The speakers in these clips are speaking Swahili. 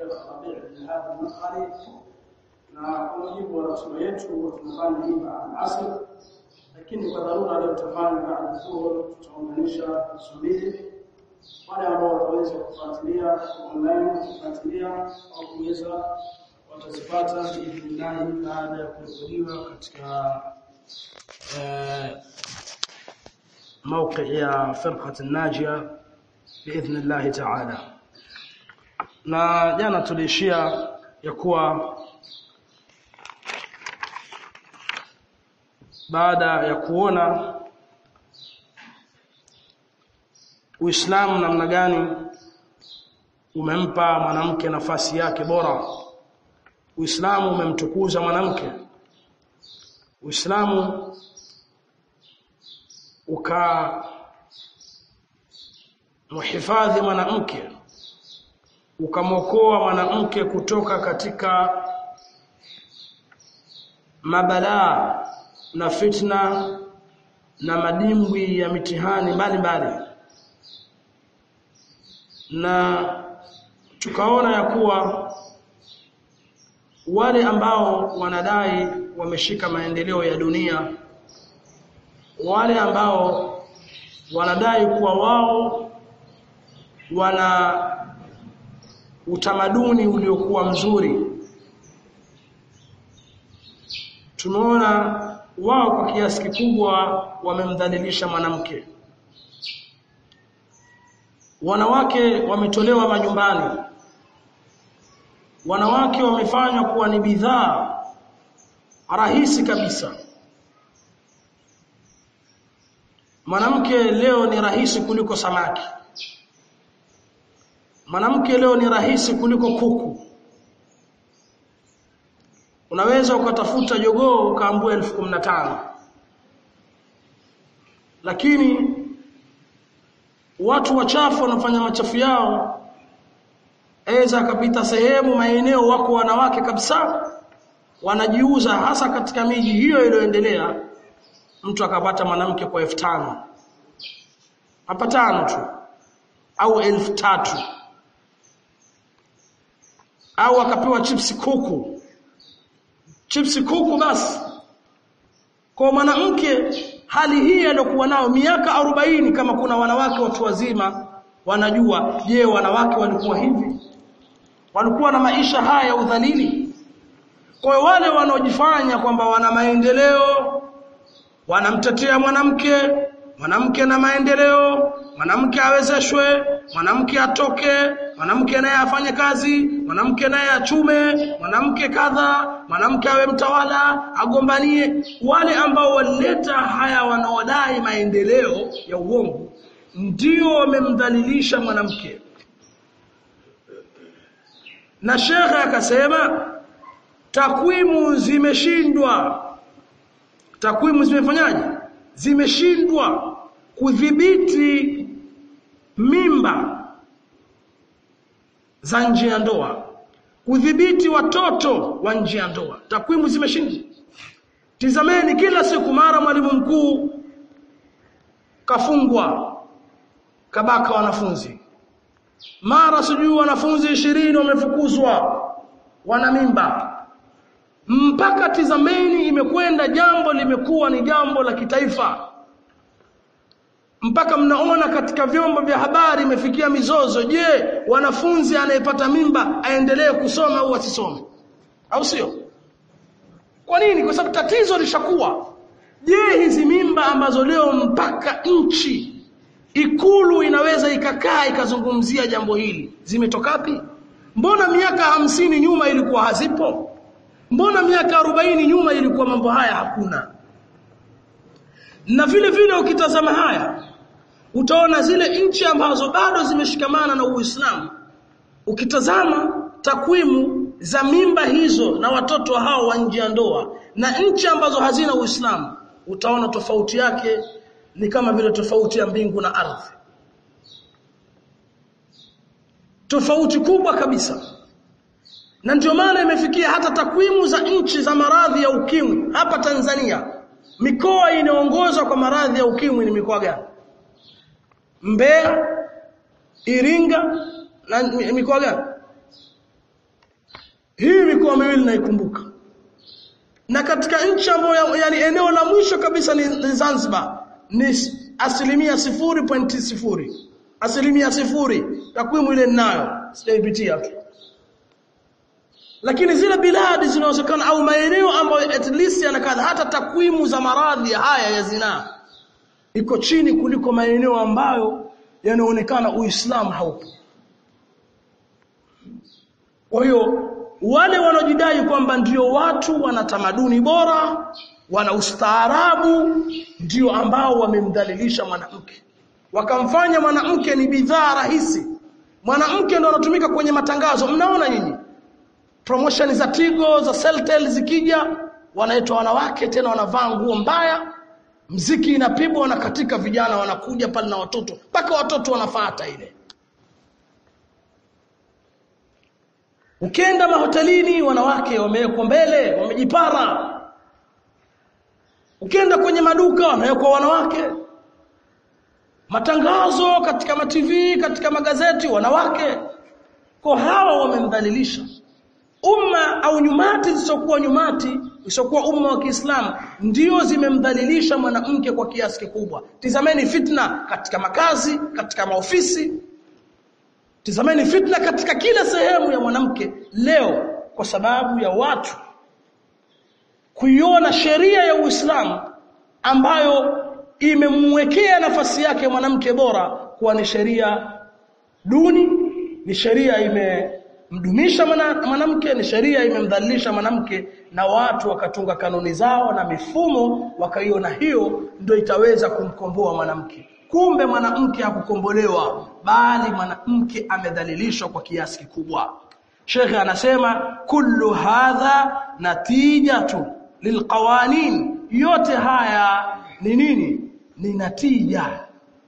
Sheikh Rabi' bin Hadi al-Madkhali na kwa mujibu wa ratiba yetu tunafanya hii baada asr lakini kwa dharura leo tutafanya baada dhuhur tutaunganisha subiri wale ambao wataweza kufuatilia online kufuatilia au kuweza watazipata biidhnillah baada ya kurekodiwa katika موقع يا فرقة الناجية بإذن الله تعالى na jana tuliishia ya kuwa baada ya kuona Uislamu namna gani umempa mwanamke nafasi yake bora Uislamu umemtukuza mwanamke Uislamu uka muhifadhi mwanamke ukamwokoa mwanamke kutoka katika mabalaa na fitna na madimbwi ya mitihani mbalimbali na tukaona ya kuwa wale ambao wanadai wameshika maendeleo ya dunia wale ambao wanadai kuwa wao wana utamaduni uliokuwa mzuri tumeona wao kwa kiasi kikubwa wamemdhalilisha mwanamke wanawake wametolewa majumbani wanawake wamefanywa kuwa ni bidhaa rahisi kabisa mwanamke leo ni rahisi kuliko samaki mwanamke leo ni rahisi kuliko kuku unaweza ukatafuta jogoo ukaambua elfu kumi na tano lakini watu wachafu wanafanya machafu yao aweza akapita sehemu maeneo wako wanawake kabisa wanajiuza hasa katika miji hiyo iliyoendelea mtu akapata mwanamke kwa elfu tano hapa tano tu au elfu tatu au akapewa chipsi kuku chipsi kuku basi kwa mwanamke hali hii aliyokuwa nao miaka arobaini kama kuna wanawake watu wazima wanajua je wanawake walikuwa hivi walikuwa na maisha haya ya udhalili kwa wale wanaojifanya kwamba wana maendeleo wanamtetea mwanamke mwanamke na maendeleo mwanamke awezeshwe mwanamke atoke mwanamke naye afanye kazi mwanamke naye achume mwanamke kadha mwanamke awe mtawala agombanie wale ambao walileta haya wanaodai maendeleo ya uongo ndio wamemdhalilisha mwanamke na shekhe akasema takwimu zimeshindwa takwimu zimefanyaje zimeshindwa kudhibiti mimba za nje ya ndoa kudhibiti watoto wa nje ya ndoa takwimu zimeshindwa tizameni kila siku mara mwalimu mkuu kafungwa kabaka wanafunzi mara sijui wanafunzi ishirini wamefukuzwa wana mimba mpaka tizameni imekwenda jambo limekuwa ni jambo la kitaifa mpaka mnaona katika vyombo vya habari imefikia mizozo je wanafunzi anayepata mimba aendelee kusoma au asisome au sio kwa nini kwa sababu tatizo lishakuwa je hizi mimba ambazo leo mpaka nchi ikulu inaweza ikakaa ikazungumzia jambo hili zimetoka wapi mbona miaka hamsini nyuma ilikuwa hazipo mbona miaka arobaini nyuma ilikuwa mambo haya hakuna na vile vile ukitazama haya utaona zile nchi ambazo bado zimeshikamana na Uislamu ukitazama takwimu za mimba hizo na watoto hao wa nje ya ndoa na nchi ambazo hazina Uislamu utaona tofauti yake ni kama vile tofauti ya mbingu na ardhi tofauti kubwa kabisa na ndio maana imefikia hata takwimu za nchi za maradhi ya ukimwi hapa Tanzania mikoa inaongozwa kwa maradhi ya ukimwi ni mikoa gani Mbeya Iringa na mikoa gani hii mikoa miwili naikumbuka na katika nchi ambayo yani eneo la mwisho kabisa ni, ni Zanzibar ni asilimia sifuri pointi sifuri asilimia sifuri takwimu ile ninayo sijaipitia tu lakini zile biladi zinawezekana au maeneo ambayo at least yanakadha hata takwimu za maradhi haya ya zinaa iko chini kuliko maeneo ambayo yanaonekana Uislamu haupo. Kwa hiyo wale wanaojidai kwamba ndio watu wana tamaduni bora, wana ustaarabu, ndio ambao wamemdhalilisha mwanamke, wakamfanya mwanamke ni bidhaa rahisi. Mwanamke ndo anatumika kwenye matangazo, mnaona nyinyi promotion za Tigo za Celtel zikija, wanaitwa wanawake, tena wanavaa nguo mbaya, mziki inapigwa, wanakatika, vijana wanakuja pale na watoto, mpaka watoto wanafuata ile. Ukienda mahotelini, wanawake wamewekwa mbele, wamejipara. Ukienda kwenye maduka, wamewekwa wanawake. Matangazo katika ma TV, katika magazeti, wanawake. Kwa hawa wamemdhalilisha umma au nyumati zisizokuwa nyumati zisizokuwa umma wa Kiislamu ndio zimemdhalilisha mwanamke kwa kiasi kikubwa. Tizameni fitna katika makazi, katika maofisi. Tizameni fitna katika kila sehemu ya mwanamke leo kwa sababu ya watu kuiona sheria ya Uislamu ambayo imemwekea nafasi yake mwanamke bora kuwa ni sheria duni, ni sheria ime mdumisha mwanamke ni sheria imemdhalilisha mwanamke na watu wakatunga kanuni zao na mifumo wakaiona hiyo ndio itaweza kumkomboa mwanamke kumbe mwanamke hakukombolewa bali mwanamke amedhalilishwa kwa kiasi kikubwa Sheikh anasema kullu hadha natijatu lilqawanin yote haya ni nini ni natija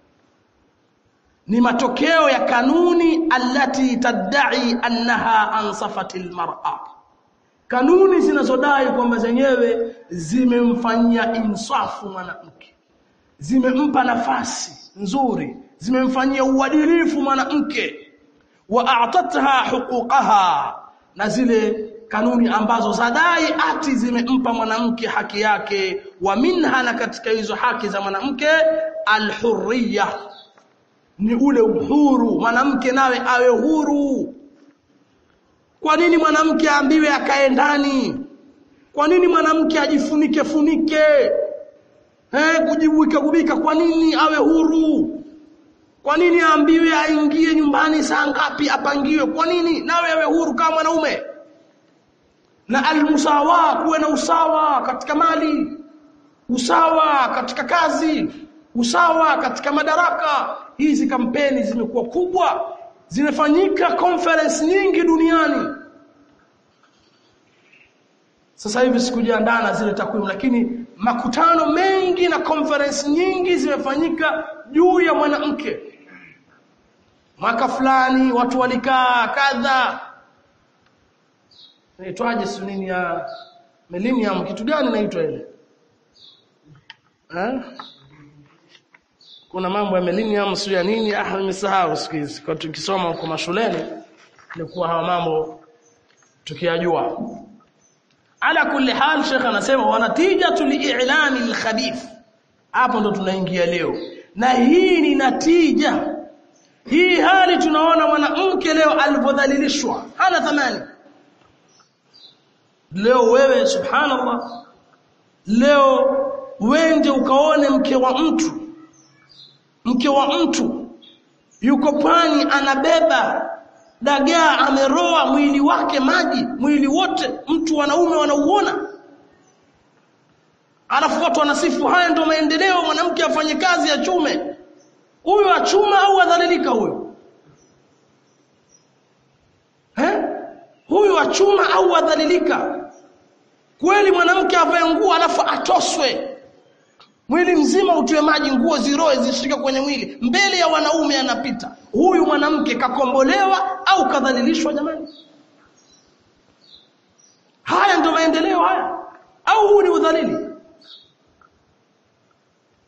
ni matokeo ya kanuni allati tadai annaha ansafatil mar'a kanuni zinazodai kwamba zenyewe zimemfanyia insafu mwanamke zimempa nafasi nzuri zimemfanyia uadilifu mwanamke wa a'tatha huquqaha na zile kanuni ambazo zadai ati zimempa mwanamke haki yake wa minha na katika hizo haki za mwanamke alhurriya ni ule uhuru mwanamke nawe awe huru kwa nini mwanamke aambiwe akae ndani kwa nini mwanamke ajifunike funike eh kujibuika kubika kwa nini awe huru kwa nini aambiwe aingie nyumbani saa ngapi apangiwe kwa nini nawe awe huru kama mwanaume na almusawa kuwe na usawa katika mali usawa katika kazi usawa katika madaraka hizi kampeni zimekuwa kubwa zinafanyika conference nyingi duniani sasa hivi sikujiandaa na zile takwimu lakini makutano mengi na conference nyingi zimefanyika juu ya mwanamke mwaka fulani watu walikaa kadha inaitwaje si nini ya millennium kitu gani inaitwa ile eh kuna mambo ya millennium sio ya nini ah nimesahau siku hizi kwa tukisoma huko mashuleni ilikuwa hawa mambo tukiyajua ala kulli hal sheikh anasema wanatijatu li'lami al-khabith hapo ndo tunaingia leo na hii ni natija hii hali tunaona mwanamke leo alipodhalilishwa hana thamani leo wewe subhanallah leo wende ukaone mke wa mtu mke wa mtu yuko pwani anabeba dagaa ameroa mwili wake maji mwili wote mtu wanaume wanauona alafu watu wanasifu haya ndio maendeleo mwanamke afanye kazi ya chume huyu achuma au adhalilika huyu eh huyu achuma au adhalilika kweli mwanamke avae nguo alafu atoswe mwili mzima utiwe maji nguo ziroe zishike kwenye mwili mbele ya wanaume anapita huyu mwanamke kakombolewa au kadhalilishwa jamani haya ndio maendeleo haya au huu ni udhalili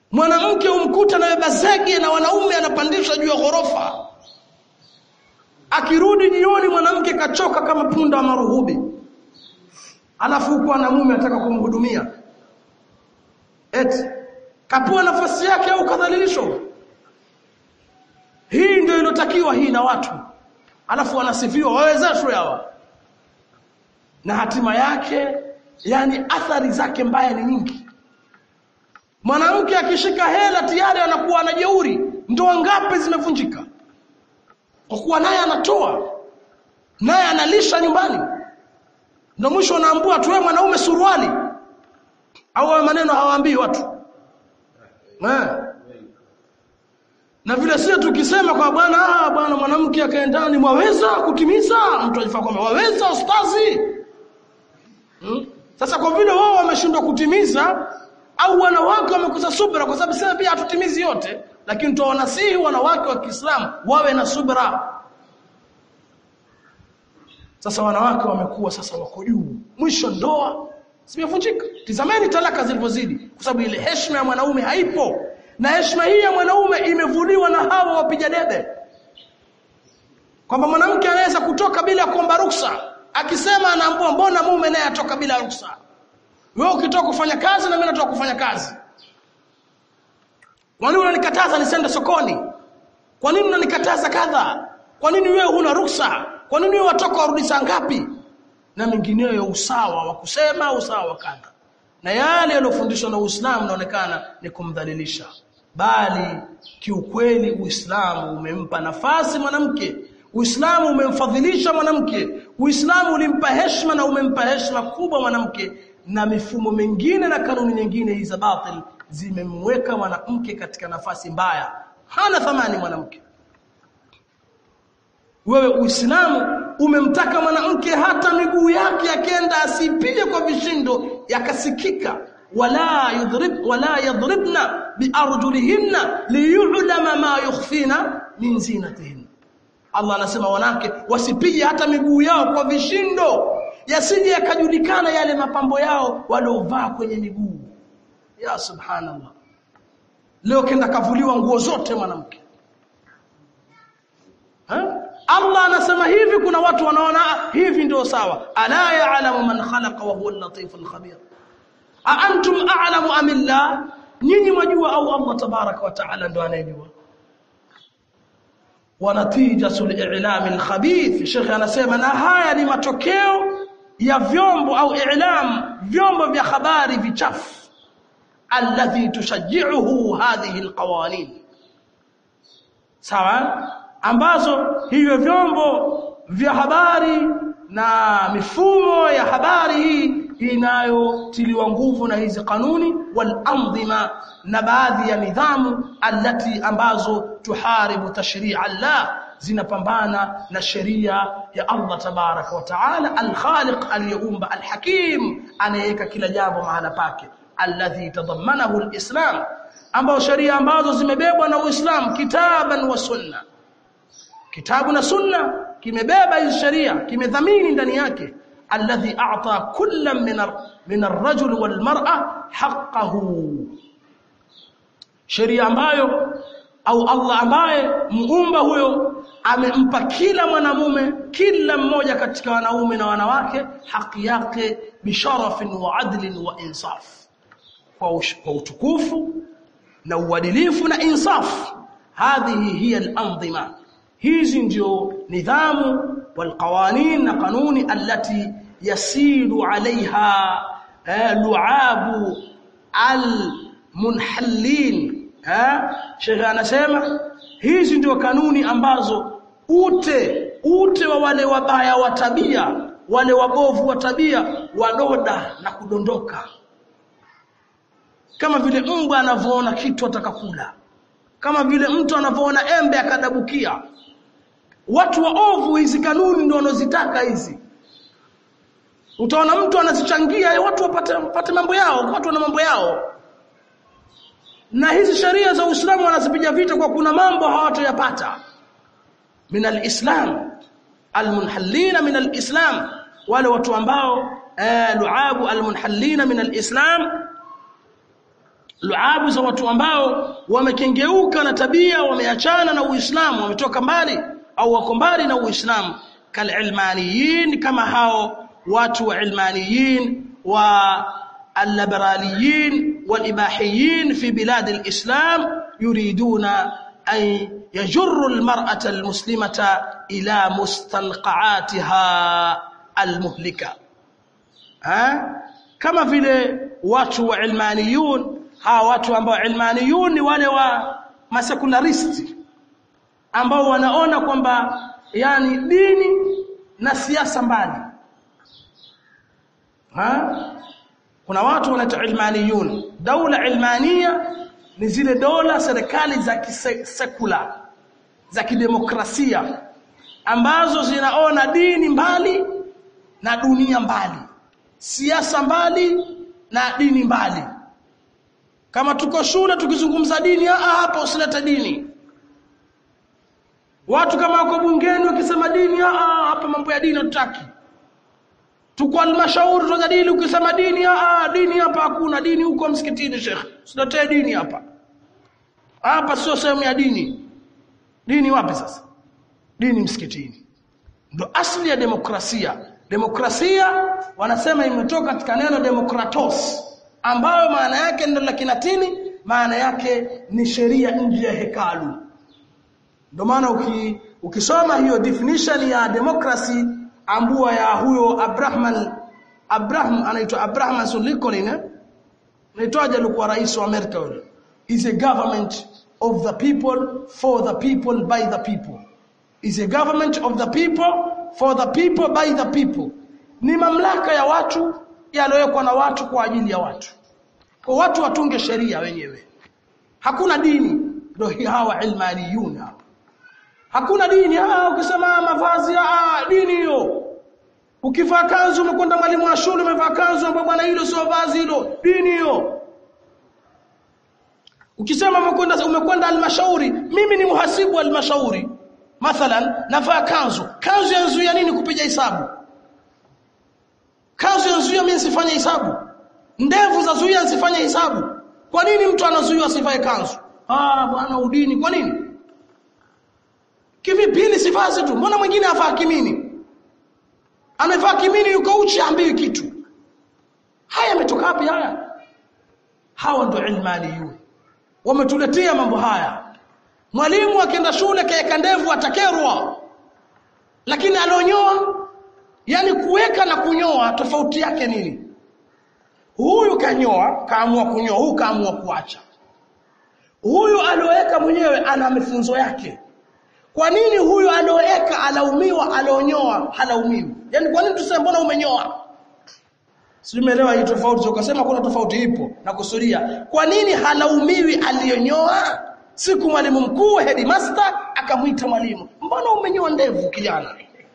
mwanamke umkuta na beba zege na wanaume anapandishwa juu ya ghorofa akirudi jioni mwanamke kachoka kama punda wa maruhubi alafu huko ana mume anataka kumhudumia eti kapewa nafasi yake au kadhalilishwa hii ndio iliyotakiwa hii na watu alafu wanasifiwa wawezeshwe hawa na hatima yake yani athari zake mbaya ni nyingi mwanamke akishika hela tayari anakuwa anajeuri ndoa ngapi zimevunjika kwa kuwa naye anatoa naye analisha nyumbani ndio mwisho unaambua tu wewe mwanaume suruali au hayo maneno hawaambii watu eh na vile sio tukisema kwa bwana ah bwana mwanamke akaendani mwaweza kutimiza mtu ajifaa kwamba waweza ustazi hmm? sasa kwa vile wao wameshindwa kutimiza au wanawake wamekosa subra kwa sababu sasa pia hatutimizi yote lakini tuwanasihi wanawake wa Kiislamu wawe na subra sasa wanawake wamekuwa sasa wako juu mwisho ndoa zimevunjika tizameni talaka zilivyozidi kwa sababu ile heshima ya mwanaume haipo na heshima hii ya mwanaume imevuliwa na hawa wapiga debe kwamba mwanamke anaweza kutoka bila kuomba ruksa akisema anaambua mbona mume naye atoka bila ruksa wewe ukitoka kufanya kazi na mimi natoka kufanya kazi kwa nini unanikataza nisiende sokoni kwa nini unanikataza kadha kwa nini wewe huna ruksa kwa nini wewe watoka warudi saa ngapi na mengineyo ya usawa wa kusema usawa wa kadha na yale yaliyofundishwa na Uislamu naonekana ni kumdhalilisha bali kiukweli Uislamu umempa nafasi mwanamke Uislamu umemfadhilisha mwanamke Uislamu ulimpa heshima na umempa heshima kubwa mwanamke na mifumo mingine na kanuni nyingine hizi za batil zimemweka mwanamke katika nafasi mbaya hana thamani mwanamke wewe Uislamu umemtaka mwanamke hata miguu yake akenda asipige kwa vishindo yakasikika wala yudrib wala yadribna biarjulihinna liyulama ma yukhfina min zinatihin Allah anasema wanawake wasipige hata miguu yao kwa vishindo yasije yakajulikana yale mapambo yao waliovaa kwenye miguu ya subhanallah leo kenda kavuliwa nguo zote mwanamke Allah anasema hivi kuna watu wanaona hivi ndio sawa ala ya'lamu man khalaqa wa huwa al-latif al-khabir a antum a'lamu am illah nyinyi mwajua au Allah tabaraka wa ta'ala ndo anayejua wa natijatu al-i'lam al-khabith Sheikh anasema na haya ni matokeo ya vyombo au i'lam vyombo vya habari vichafu alladhi tushajji'uhu hadhihi al-qawanin sawa ambazo hivyo vyombo vya habari na mifumo ya habari hii inayotiliwa nguvu na hizi kanuni wal andhima na baadhi ya nidhamu allati ambazo tuharibu tashri'a Allah zinapambana na sheria ya Allah tabaraka wa taala al-khaliq aliyeumba al-hakim anayeweka kila jambo mahala pake alladhi tadammanahu al-islam ambao sheria ambazo zimebebwa na Uislamu kitaban wa sunna kitabu na sunna kimebeba hizi sheria kimedhamini ndani yake alladhi a'ta kullam min min ar-rajul wal mar'a haqqahu sheria ambayo au Allah ambaye muumba huyo amempa kila mwanamume kila mmoja katika wanaume na wanawake haki yake bisharafin wa adlin wa insaf kwa utukufu na uadilifu na insaf hadhihi hiya al-anzima hizi ndio nidhamu walqawanin na kanuni allati yasilu alaiha luabu almunhallin Sheikh anasema hizi ndio kanuni ambazo ute ute wa wale wabaya wa tabia wale wabovu wa tabia wadoda na kudondoka kama vile mbwa anavyoona kitu atakakula kama vile mtu anavyoona embe akadabukia watu waovu hizi kanuni ndio wanazitaka hizi utaona mtu anazichangia watu wapate, wapate mambo yao watu wana mambo yao na hizi sheria za Uislamu wanazipiga vita kwa kuna mambo hawatoyapata min alislam almunhallina min alislam wale watu ambao eh, luabu almunhallina min alislam luabu za watu ambao wamekengeuka na tabia wameachana na Uislamu wametoka mbali au wako mbali na Uislamu kalilmaniyin kama hao watu wa ilmaniyin wa الليبراليين والإباحيين في بلاد الإسلام يريدون أن يجروا المرأة المسلمة إلى مستنقعاتها المهلكة ها كما vile watu wa ilmaniyun hawa watu ambao ilmaniyun ni wale wa masekularisti ambao wanaona kwamba yani dini na siasa mbali ha kuna watu wanaitwa ilmaniyun daula ilmania ni zile dola serikali za kisekula za kidemokrasia ambazo zinaona dini mbali na dunia mbali siasa mbali na dini mbali kama tuko shule tukizungumza dini ah hapa usilete dini watu kama wako bungeni wakisema dini ah hapa mambo ya dini hatutaki tuko halmashauri tunajadili ukisema dini ah dini hapa hakuna dini huko msikitini shekhe usiletee dini hapa hapa sio sehemu ya dini dini wapi sasa dini msikitini ndo asli ya demokrasia demokrasia wanasema imetoka katika neno demokratos ambayo maana yake ndio la Kilatini maana yake ni sheria nje ya hekalu ndio maana uki, ukisoma hiyo definition ya democracy ambua ya huyo Abraham Abraham anaitwa Abraham Lincoln eh naitwaje alikuwa rais wa Amerika yule is a government of the people for the people by the people is a government of the people for the people by the people ni mamlaka ya watu yaliyowekwa na watu kwa ajili ya watu kwa watu watunge sheria wenyewe hakuna dini ndio hawa ilmaniyun hapa hakuna dini ah ukisema mavazi ah dini hiyo ukivaa kanzu umekwenda mwalimu wa shule umevaa kanzu ambapo bwana hilo sio vazi hilo dini hiyo ukisema umekwenda umekwenda halmashauri mimi ni muhasibu wa halmashauri mathalan navaa kanzu kanzu yanzuia nini kupiga hesabu kanzu yanzuia mimi sifanye hesabu ndevu zazuia nisifanye hesabu kwa nini mtu anazuiwa asivae kanzu ah bwana udini kwa nini kivipi hili sivazi tu mbona mwingine avaa kimini amevaa kimini yuko uchi ambii kitu haya yametoka wapi haya hawa ndio ilmaniyun wametuletea mambo haya mwalimu akienda shule kaeka ndevu atakerwa lakini alionyoa yani kuweka na kunyoa tofauti yake nini huyu kanyoa kaamua kunyoa huyu kaamua kuacha huyu alioweka mwenyewe ana mifunzo yake kwa nini huyu alioweka alaumiwa alionyoa halaumiwi yani kwa nini tuseme mbona umenyoa Simeelewa hii tofauti ukasema kuna tofauti ipo na kusudia. Kwa nini halaumiwi aliyonyoa? Siku mwalimu mkuu headmaster akamwita mwalimu. Mbona umenyoa ndevu kijana?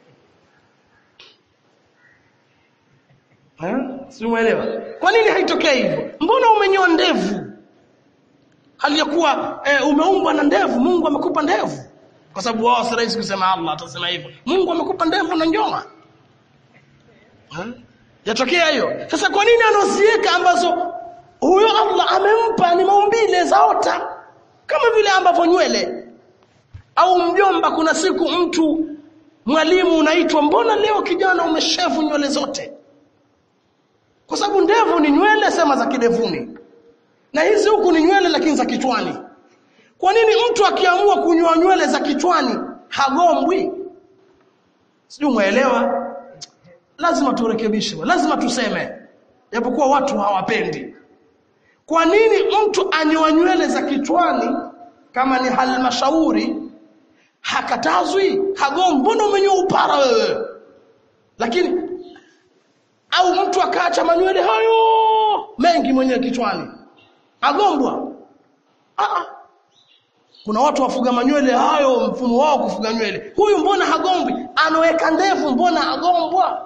Eh? Simuelewa. Kwa nini haitokei hivyo? Mbona umenyoa ndevu? Hali ya kuwa eh, umeumbwa na ndevu, Mungu amekupa ndevu. Kwa sababu wao si rahisi kusema Allah atasema hivyo. Mungu amekupa ndevu na nyoa. Eh? Yatokea hiyo. Sasa kwa nini anaziweka ambazo huyo Allah amempa ni maumbile zaota kama vile ambavyo nywele au mjomba kuna siku mtu mwalimu unaitwa mbona leo kijana umeshevu nywele zote kwa sababu ndevu ni nywele sema za kidevuni na hizi huku ni nywele lakini za kichwani kwa nini mtu akiamua kunyoa nywele za kichwani hagombwi sijui umeelewa lazima turekebishe lazima tuseme japokuwa watu hawapendi kwa nini mtu anyoa nywele za kichwani kama ni halmashauri hakatazwi hagombi mbona umenyoa upara wewe lakini au mtu akaacha manywele hayo mengi mwenyewe kichwani agombwa ah kuna watu wafuga manywele hayo mfumo wao kufuga nywele huyu mbona hagombwi anaweka ndevu mbona agombwa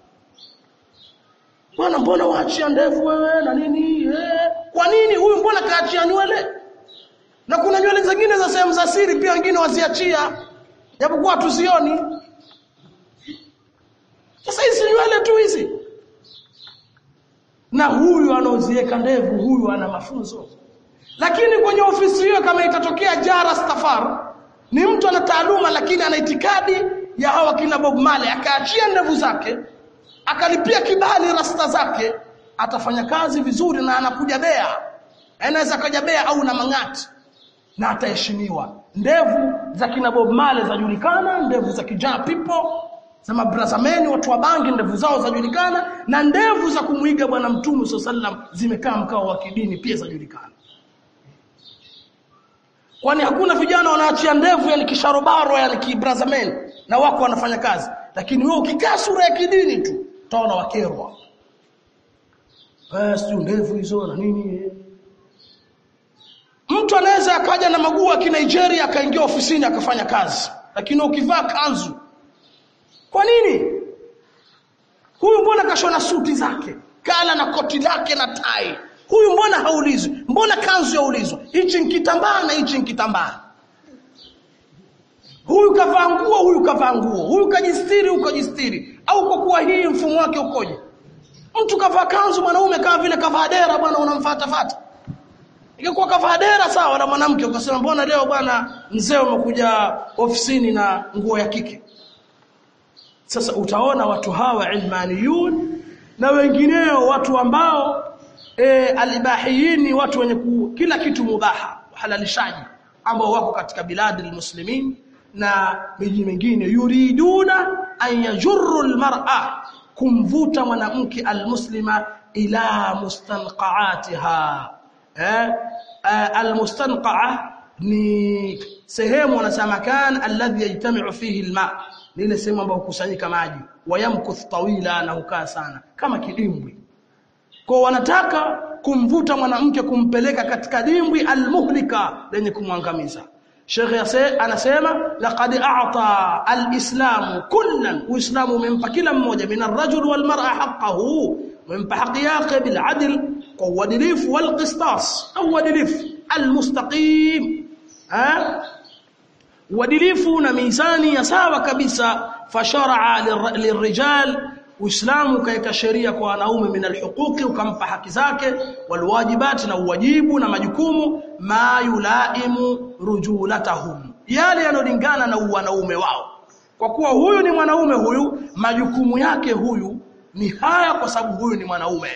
Bwana mbona waachia ndevu wewe na nini? Eh, kwa nini huyu mbona kaachia nywele? Na kuna nywele zingine za sehemu za siri pia wengine waziachia. Japokuwa tusioni. Sasa hizi nywele tu hizi. Na huyu anaoziweka ndevu, huyu ana mafunzo. Lakini kwenye ofisi hiyo kama itatokea jara stafar, ni mtu ana taaluma lakini ana itikadi ya hawa kina Bob Marley akaachia ndevu zake akalipia kibali rasta zake atafanya kazi vizuri na anakuja bea anaweza kaja bea au na mang'ati na ataheshimiwa ndevu za kina Bob Marley zajulikana ndevu za kijana people za mabrazameni watu wa bangi ndevu zao zajulikana na ndevu za kumuiga bwana mtume sallam zimekaa mkao wa kidini pia zajulikana kwani hakuna vijana wanaachia ndevu yani kisharobaro yani kibrazameni na wako wanafanya kazi lakini wewe ukikaa sura ya kidini tu utaona wakerwa eh sio ndevu hizo na nini mtu anaweza akaja na maguu ya Nigeria akaingia ofisini akafanya kazi lakini ukivaa kanzu kwa nini huyu mbona kashona suti zake kala na koti lake na tai huyu mbona haulizwi mbona kanzu yaulizwa hichi nkitambaa na hichi nkitambaa huyu kavaa nguo huyu kavaa nguo huyu kajistiri huyu kajistiri au kwa kuwa hii mfumo wake ukoje mtu kavaa kanzu mwanaume kama vile kavaa dera bwana unamfuata fata ingekuwa kavaa dera sawa na mwanamke ukasema mbona leo bwana mzee umekuja ofisini na nguo ya kike sasa utaona watu hawa ilmaniyun na wengineo watu ambao e, alibahiyin watu wenye ku, kila kitu mubaha halalishaji ambao wako katika biladi almuslimin na miji mingine yuriduna an yajurru almar'a kumvuta mwanamke almuslima ila mustanqaatiha eh almustanqaa ni sehemu wanasema kan alladhi yajtami'u fihi alma ni ile sehemu ambayo hukusanyika maji wayamkuth tawila na hukaa sana kama kidimbwi kwa wanataka kumvuta mwanamke kumpeleka katika dimbwi almuhlika lenye kumwangamiza Sheikh Yase anasema laqad a'ta al-islam kullan uislamu umempa kila mmoja min ar-rajul wal mar'a haqqahu umempa haki yake bil adl kwa uadilifu wal qistas au uadilifu al-mustaqim ha uadilifu na mizani ya sawa kabisa fashara'a lirrijal Uislamu kaeka sheria kwa wanaume min alhuquqi ukampa haki zake walwajibati na uwajibu na majukumu ma yulaimu rujulatahum yale yanolingana na wanaume wao kwa kuwa huyu ni mwanaume huyu majukumu yake huyu ni haya kwa sababu huyu ni mwanaume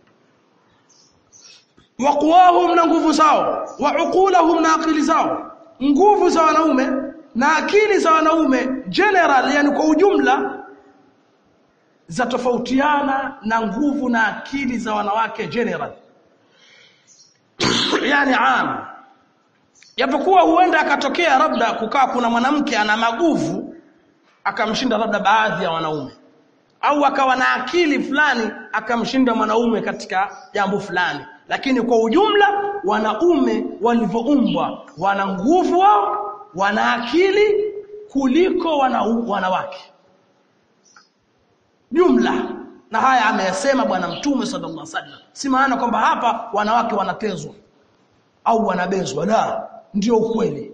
waqwahum na nguvu zao wa uqulahum na akili zao nguvu za wanaume na akili za wanaume general yani kwa ujumla za tofautiana na nguvu na akili za wanawake general yani am japokuwa huenda akatokea labda kukaa kuna mwanamke ana maguvu akamshinda labda baadhi ya wanaume au akawa na akili fulani akamshinda mwanaume katika jambo fulani lakini kwa ujumla wanaume walivyoumbwa wana nguvu wao wana akili kuliko wana, wanawake jumla na haya ameyasema bwana mtume sallallahu alaihi wasallam si maana kwamba hapa wanawake wanatezwa au wanabezwa la ndio ukweli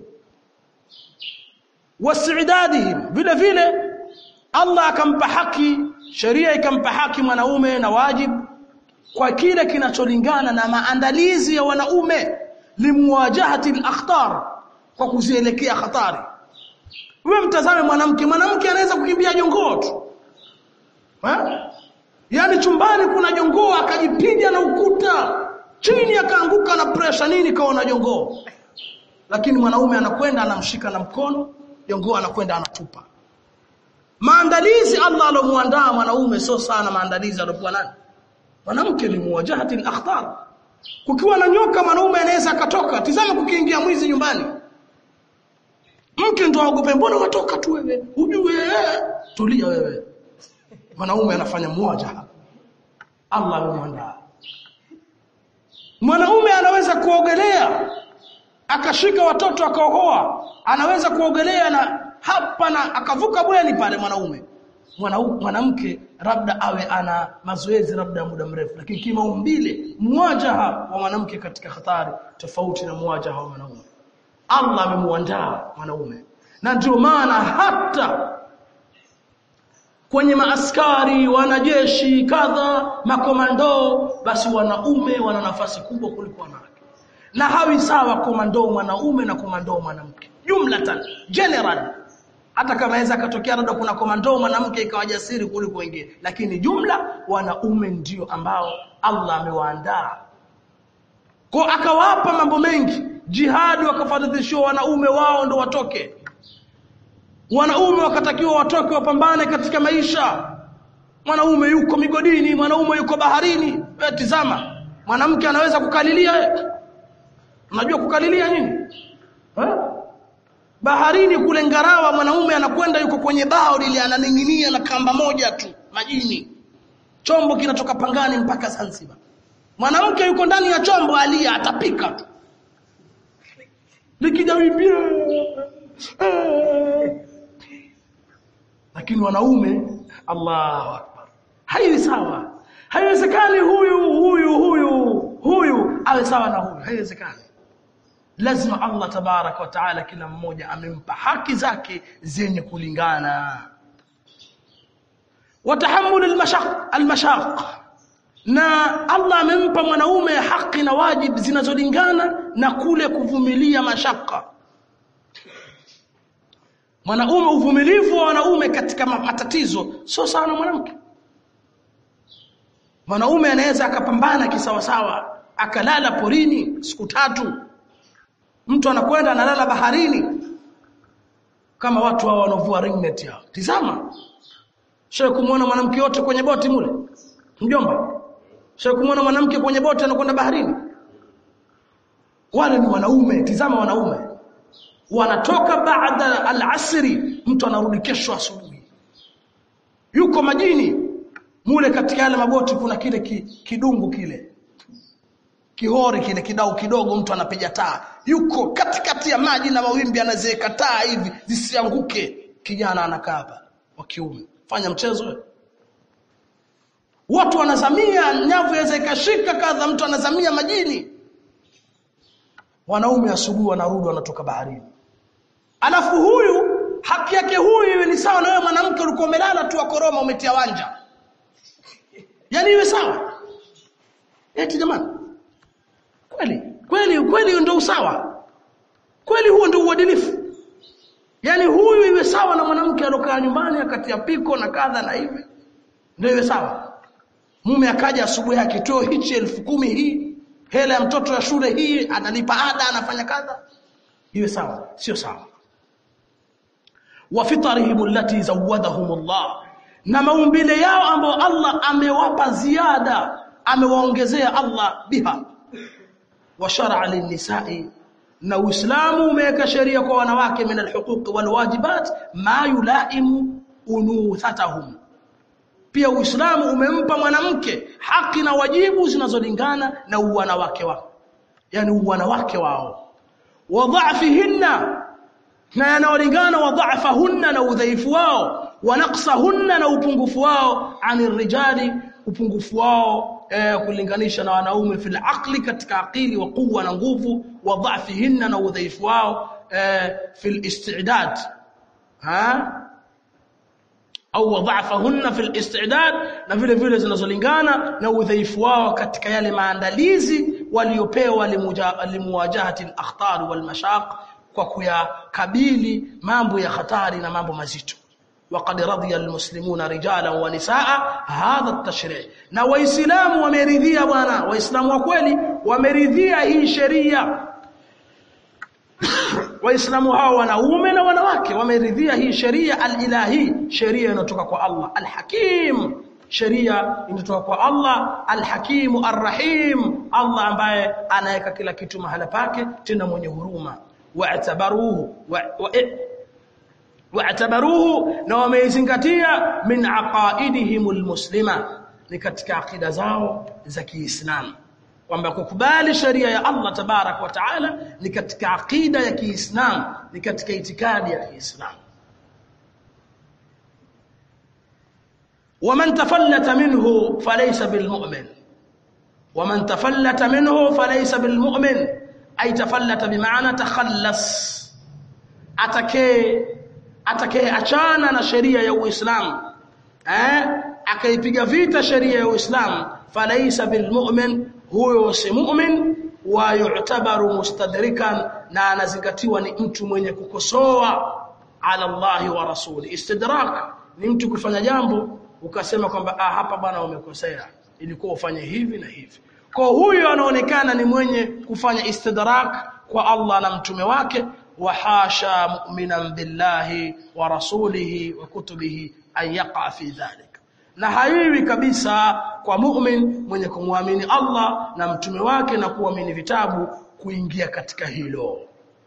wasidadihim vile vile Allah akampa haki sheria ikampa haki mwanaume na wajibu kwa kile kinacholingana na maandalizi ya wanaume limuwajahati al-akhtar kwa kuzielekea hatari wewe mtazame mwanamke mwanamke anaweza kukimbia jongoo tu Ha? Yaani chumbani kuna jongoo akajipiga na ukuta chini akaanguka na pressure nini kaona jongoo. Lakini mwanaume anakwenda anamshika na mkono, jongoo anakwenda anatupa. Maandalizi Allah alomuandaa mwanaume sio sana maandalizi alokuwa nani? Mwanamke ni muwajahati al-akhtar. Kukiwa na nyoka mwanaume anaweza akatoka. Tizama kukiingia mwizi nyumbani. Mke ndo aogope mbona watoka tu wewe? Ujue tulia wewe mwanaume anafanya mmoja Allah amemwandaa mwanaume anaweza kuogelea akashika watoto akaohoa anaweza kuogelea na hapa na akavuka bweni pale mwanaume mwanamke labda awe ana mazoezi labda muda mrefu lakini kimaumbile mwajaha wa mwanamke katika hatari tofauti na mwajaha wa mwanaume Allah amemuandaa mwanaume na ndio maana hata kwenye maaskari wanajeshi kadha makomando basi wanaume wana nafasi kubwa kuliko wanawake na hawi sawa komando mwanaume na komando mwanamke jumlatan general hata kama aweza akatokea labda kuna komando mwanamke ikawa jasiri kuliko wengine lakini jumla wanaume ndio ambao Allah amewaandaa kwa akawapa mambo mengi jihadi wakafaradhishiwa wanaume wao ndo watoke wanaume wakatakiwa watoke wapambane katika maisha mwanaume yuko migodini mwanaume yuko baharini wewe tizama mwanamke anaweza kukalilia unajua kukalilia nini ha? baharini kule ngarawa mwanaume anakwenda yuko kwenye bao lile ananing'inia na kamba moja tu majini chombo kinatoka pangani mpaka Zanzibar mwanamke yuko ndani ya chombo alia atapika tu likijawibia lakini wanaume Allahu akbar haiwi sawa haiwezekani huyu huyu huyu huyu awe sawa na huyu haiwezekani lazima Allah tabarak wa taala kila mmoja amempa haki zake zenye kulingana watahammul almashaq almashaq na Allah amempa mwanaume haki na wajib zinazolingana na kule kuvumilia mashaka mwanaume uvumilivu wa wanaume katika matatizo sio sawa na mwanamke mwanaume anaweza akapambana kisawasawa akalala porini siku tatu mtu anakwenda analala baharini kama watu hao wanovua ringnet yao tizama shehe kumuona mwanamke yote kwenye boti mule mjomba shehe kumuona mwanamke kwenye boti anakwenda baharini wale ni wanaume tizama wanaume wanatoka baada al-asri mtu anarudi kesho asubuhi yuko majini mule katika yale maboti kuna kile ki, kidungu kile kihori kile kidau kidogo mtu anapiga taa yuko katikati ya maji na mawimbi anazeeka taa hivi zisianguke kijana anakaa hapa wa kiume fanya mchezo watu wanazamia nyavu yaweza ikashika kadha mtu anazamia majini wanaume asubuhi wanarudi wanatoka baharini alafu huyu haki yake huyu iwe ni sawa na wewe mwanamke ulikuwa umelala tu akoroma umetia wanja yani iwe sawa eti jamani kweli kweli kweli ndio usawa kweli huo ndio uadilifu yani huyu iwe sawa na mwanamke alokaa nyumbani akatia piko na kadha na hivi ndio iwe sawa mume akaja asubuhi akitoa hichi elfu kumi hii hela ya mtoto ya shule hii analipa ada anafanya kadha iwe sawa sio sawa wa fitarihim allati zawadahum Allah na maumbile yao ambao Allah amewapa ziada amewaongezea Allah biha wa shar'a lin-nisa'i na Uislamu umeweka sheria kwa wanawake min alhuquq walwajibat ma yulaimu unuthatahum pia Uislamu umempa mwanamke haki na wajibu zinazolingana na uwanawake wao yani uwanawake wao wa dha'fihinna na yanayolingana wa dha'fahunna na udhaifu wao wa naqsahunna na upungufu wao ani rijali upungufu wao eh, kulinganisha na wanaume fil aqli katika akili wa quwwa na nguvu wa dha'fihinna na udhaifu wao eh, fil istidad ha au wadhafahunna fil istidad na vile vile zinazolingana na udhaifu wao katika yale maandalizi waliopewa limuwajahati al-akhtar wal mashaq kwa kuyakabili mambo ya hatari na mambo mazito وقد رضي المسلمون رجالا ونساء هذا التشريع na waislamu wameridhia bwana waislamu wa kweli wameridhia hii sheria waislamu hao wanaume na wanawake wameridhia hii sheria al-ilahi sheria inatoka kwa Allah al-hakim sheria inatoka kwa Allah al-hakim ar-rahim Allah ambaye anaweka kila kitu mahala pake tena mwenye huruma wa'tabaruhu wa'tabaruhu na wameizingatia min aqaidihim al-muslima ni katika akida zao za Kiislamu kwamba kukubali sheria ya Allah tabarak wa taala ni katika akida ya Kiislamu ni katika itikadi ya Kiislamu ومن تفلت منه فليس بالمؤمن ومن تفلت منه فليس بالمؤمن أي تفلت بمعنى تخلص atakaye atakaye achana na sheria ya Uislamu eh akaipiga vita sheria ya Uislamu falaisa bilmu'min huyo si mu'min wa yu'tabaru mustadrikan na anazingatiwa ni mtu mwenye kukosoa ala Allah wa rasuli istidrak ni mtu kufanya jambo ukasema kwamba ah hapa bwana umekosea ilikuwa ufanye hivi na hivi kwa huyo anaonekana ni mwenye kufanya istidrak kwa Allah na mtume wake wa hasha mu'minan billahi wa rasulihi wa kutubihi an yaqa fi dhalik na haiwi kabisa kwa mu'min mwenye kumwamini Allah na mtume wake na kuamini vitabu kuingia katika hilo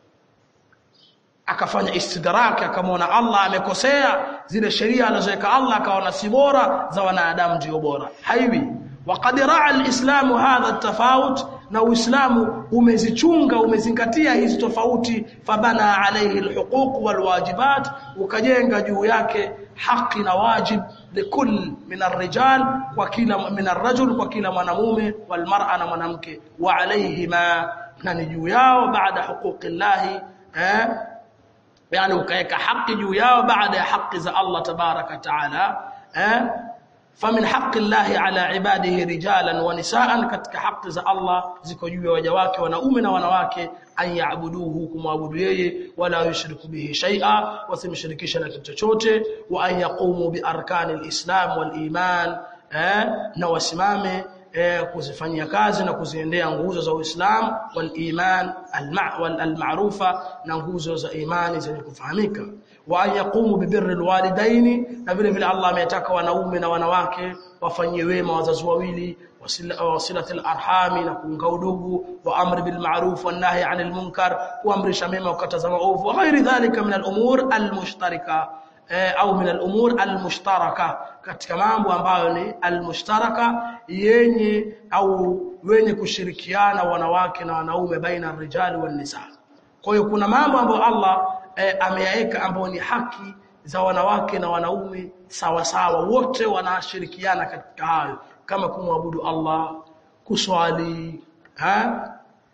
akafanya istidrak akamwona Allah amekosea zile sheria alizoweka Allah akaona si bora za wanadamu ndio bora haiwi وقد راى الاسلام هذا التفاوت na uislamu umezichunga umezingatia hizi tofauti fabana alayhi alhuquq walwajibat ukajenga juu yake haki na wajib likul min arrijal kwa kila min arrajul kwa kila mwanamume walmar'a na mwanamke wa alayhima na ni juu yao baada huquqillahi eh yani ukaweka haki juu yao baada ya haki za Allah tabaraka taala eh فمن حق الله على عباده رجالا ونساء katika haki za Allah ziko juu ya waja wake wanaume na wanawake an yaabuduhu kumwabudu yeye wala yushriku bihi shay'a wasimshirikisha na kitu chochote wa an yaqumu bi arkani alislam waliman eh na wasimame eh, kuzifanyia kazi na kuziendea nguzo za Uislamu wal iman al ma'rufa na nguzo za imani zenye kufahamika wa an yaqumu bi birri alwalidaini na vile vile Allah ametaka wanaume na wanawake wafanyie wema wazazi wawili wasilatil arhami na kuunga udugu wa amri bil ma'ruf wan nahy 'anil munkar kuamrisha mema kukataza maovu wa ghairi dhalika min al umur al mushtarika au min al-umur al-mushtaraka katika mambo ambayo ni al-mushtaraka yenye au wenye kushirikiana wanawake na wanaume baina rijali wan nisa kwa hiyo kuna mambo ambayo Allah e, ameyaweka ambayo ni haki za wanawake na wanaume sawa sawa wote wanashirikiana katika hayo kama kumwabudu Allah kuswali ha?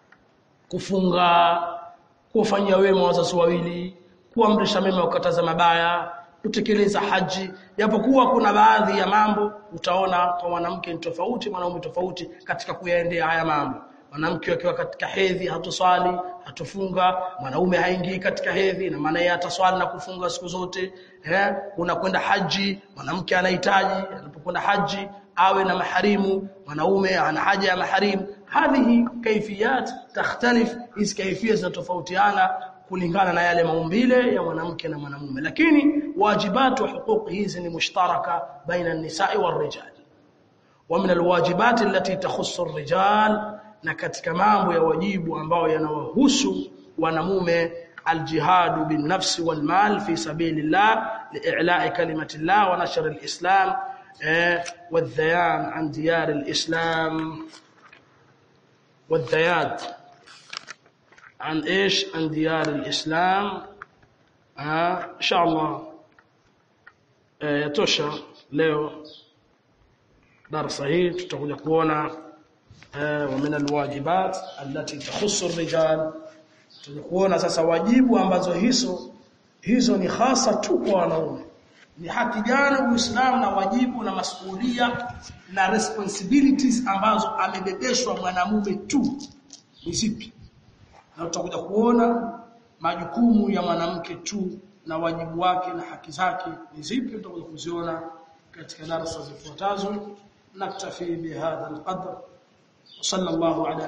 kufunga kufanyia wema wazazi wawili kuamrisha mema ukataza mabaya kutekeleza haji japokuwa kuna baadhi ya mambo utaona kwa mwanamke ni tofauti mwanaume tofauti katika kuyaendea haya mambo mwanamke akiwa katika hedhi hatoswali hatofunga mwanaume haingii katika hedhi na maana yeye ataswali na kufunga siku zote eh unakwenda haji mwanamke anahitaji anapokwenda haji awe na maharimu mwanaume ana haja ya maharimu hadhihi kaifiyat takhtalif hizi kaifia zinatofautiana kulingana na yale maumbile ya mwanamke na mwanamume lakini wajibatu wa huquq hizi ni mushtaraka baina an-nisa'i war-rijal wa min al-wajibat allati takhussu ar-rijal na katika mambo ya wajibu ambao yanawahusu wanamume الجهاد بالنفس والمال في سبيل الله لإعلاء كلمة الله ونشر الإسلام والذيان عن ديار الإسلام والذياد عن ايش عن ديار الاسلام آه ان شاء الله آه يتosha leo darasa hii tutakuja kuona آه ومن الواجبات التي تخص الرجال tutakuja kuona sasa wajibu ambazo hizo hizo ni hasa tu kwa wanaume ni haki gani Uislamu na wajibu na masuhulia na responsibilities ambazo amebebeshwa mwanamume tu ni zipi na tutakuja kuona majukumu ya mwanamke tu na wajibu wake na haki zake ni zipi tutakuja kuziona katika darasa zifuatazo naktafi bihadha alqadr sallallahu ala